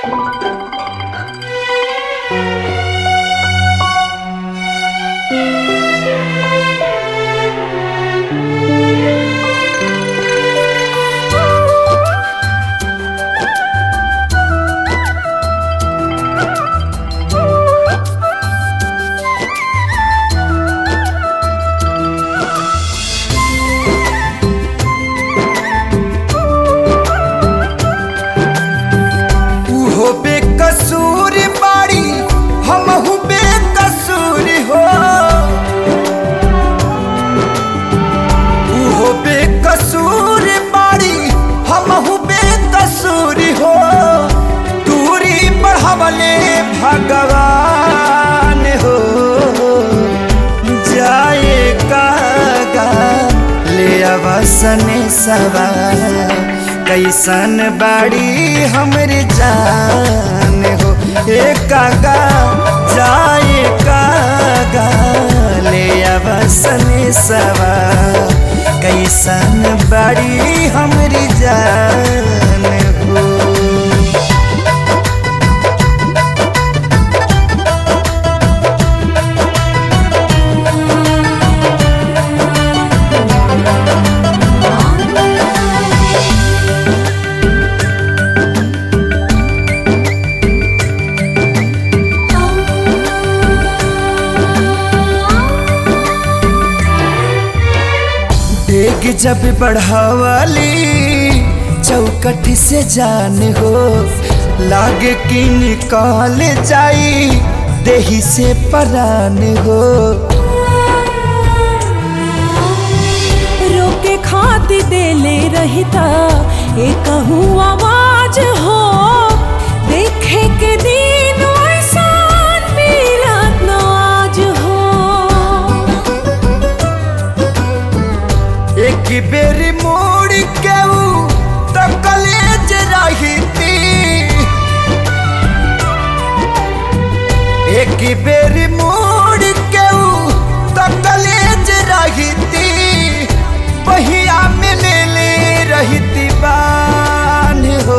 उहो बेकसूर बाड़ी हमहू बेकसूर हो उहो बेकसूर बाड़ी हमहू बेकसूर हो दूरी बढ़ावले भगवान हो जाए कागा ले अवसन सवार कैसन बाड़ी हमर जान हो ए कागा जाए कागा ले अवसन सवार कैसन बाड़ी हमर जान हो डेग जब बढ़ावाली चौकठ से जान हो लागे कि निकाल जाई देही से परान हो रोके खाती देले रहता एक आवाज हो देखे के दिन ऐसान मिलत न आज हो एक बेर मोड़ के ऊ तो कलेज रही एक बेर मोड़ के ऊ तो कलेज रही बहिया में ले ले रहती बान हो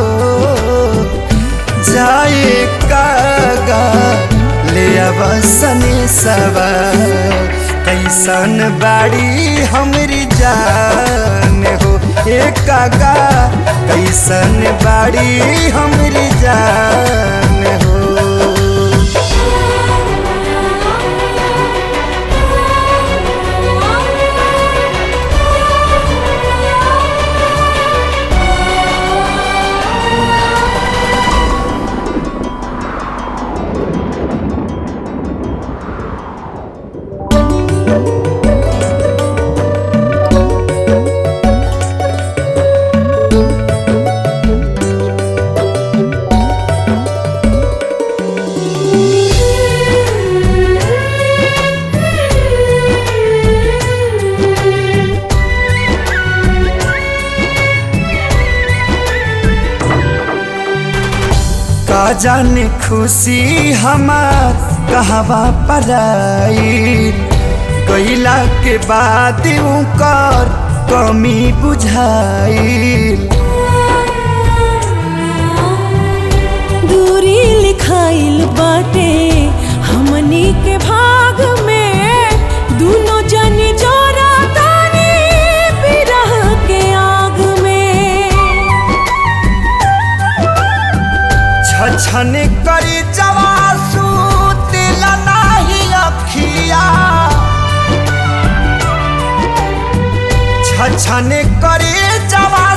जाए कागा ले अवसन सवा कैसन बाड़ी हमरी जान हो ए कागा कैसन बाड़ी हमरी जान हो का जाने खुशी हमार कहवा पराई गईला के बाद कर कमी बुझाई दूरी लिखाइल बाटे हमनी के भाग में दोनों जन जोरा तानी बिरह के आग में छछन करी जवासू दिल नाही अखिया छछन करी जवा